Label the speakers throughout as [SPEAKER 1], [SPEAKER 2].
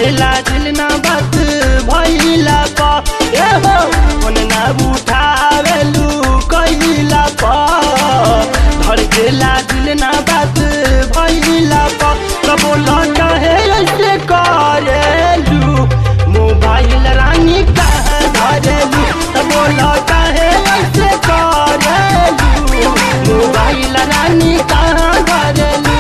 [SPEAKER 1] धड़केला दिल ना बात भइला पा ए हो फोन ना उठावेलू कइला पा धड़केला दिल ना बात भइला पा कबो लौटा है ऐसे करेलू मोबाइल रानी कहाँ धरेलू कबो लौटा है ऐसे करेलू मोबाइल रानी कहाँ धरेलू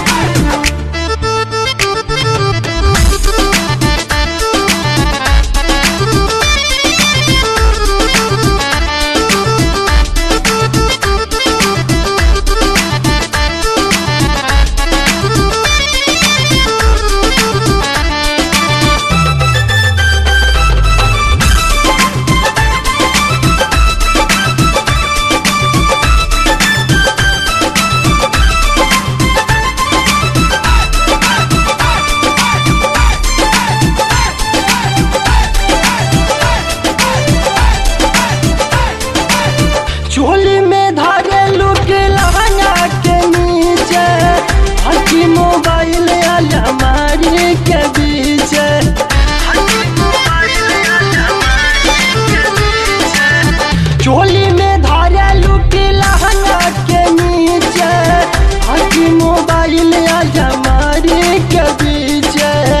[SPEAKER 1] चोली में धारे लुक लहंगा के नीचे हकी मोबाइल अलमारी के बीच चोली में धारे लुक लहंगा के नीचे हकी मोबाइल अलमारी के बीच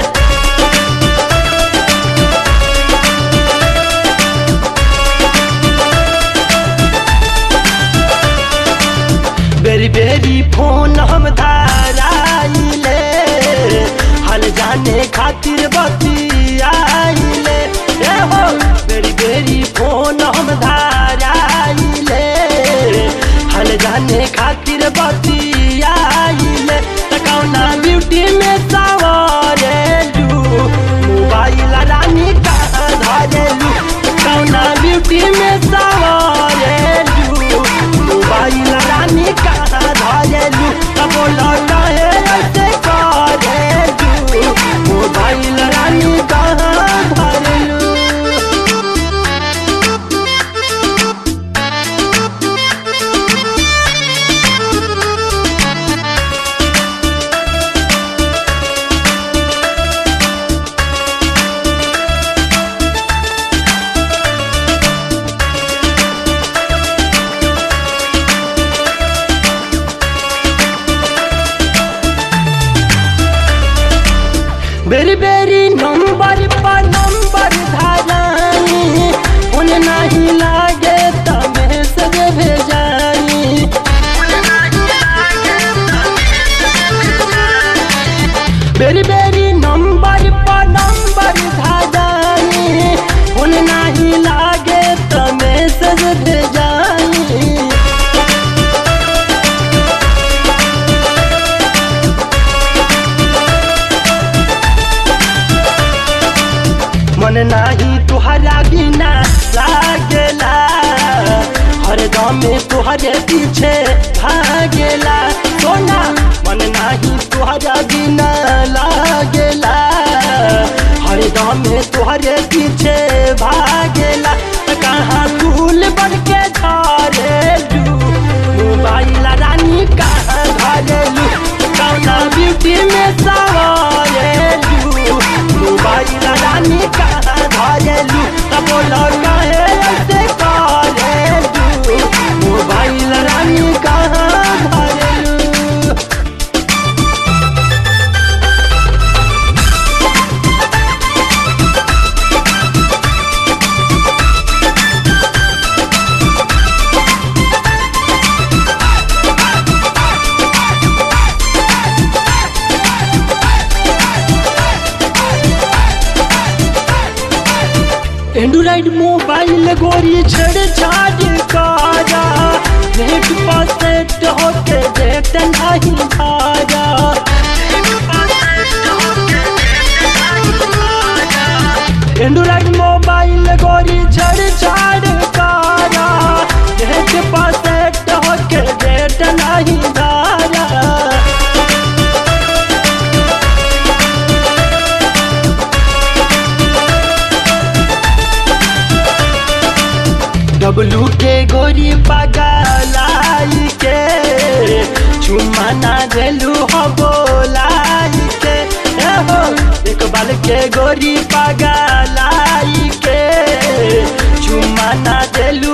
[SPEAKER 1] बेरी बेरी फोन हम धाराइले हल जाने खातिर बतियाइले ए हो बेरी बेरी फोन हम धाराइले हल जाने खातिर बतियाइले तकौना ब्यूटी में सवारेलू मोबाइल रानी कहाँ धरेलू कौना ब्यूटी में सवारेलू मोबाइल रानी कहाँ धरेलू तब लौटा है ऐसे करेलू मोबाइल रानी कहाँ धरेलू बेरी बेरी नंबर पर नंबर धारानी उन नहीं लागे तमे से भेजानी बेरी बेरी नंबर पर नंबर धारानी उन नहीं लागे तमे से भेजानी मन नाही तुहरा बिना लागेला हरदम तुहरे पीछे भागेला सोना मन नाही तुहरा बिना लागेला हरदम तुहरे पीछे भागेला त कहाँ फूल बन के झरेलू मोबाइल रानी कहाँ धरेलू कौना ब्यूटी में सवारेलू मोबाइल रानी कहाँ धरेलू तब लौटा है ऐसे करेलू मोबाइल रानी कहाँ धरेलू एंड्रॉइड मोबाइल गोरी छेड़ छाड़ काजा नेट पर सेट होके डेट नहीं भाजा एंड्रॉइड मोबाइल गोरी छेड़ छाड़ काजा नेट पर सेट होके डेट नहीं भाजा डब्लू के गोरी पगलाई के चुम्मा ना देलू हो बोलाई के ए हो एक नेपाल के गोरी पगलाई के चुमा ना देलू